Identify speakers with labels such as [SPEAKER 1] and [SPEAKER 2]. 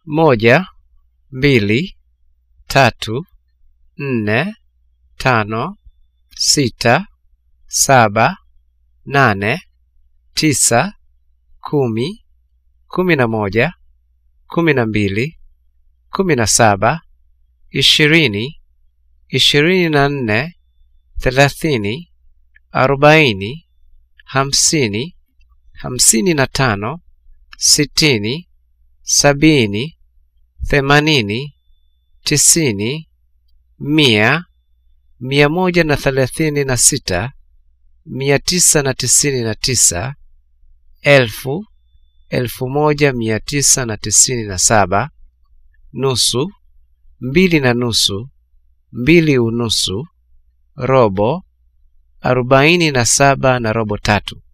[SPEAKER 1] moja, mbili, tatu, nne, tano, sita, saba, nane, tisa, kumi, kumi na moja, kumi na mbili, kumi na saba, ishirini, ishirini na nne, thelathini, arobaini, hamsini, hamsini na tano, sitini, sabini, themanini, tisini, mia, mia moja na thelathini na sita, mia tisa na tisini na tisa, elfu, elfu moja mia tisa na tisini na saba, nusu, mbili na nusu, mbili unusu, robo, arobaini na saba na robo tatu.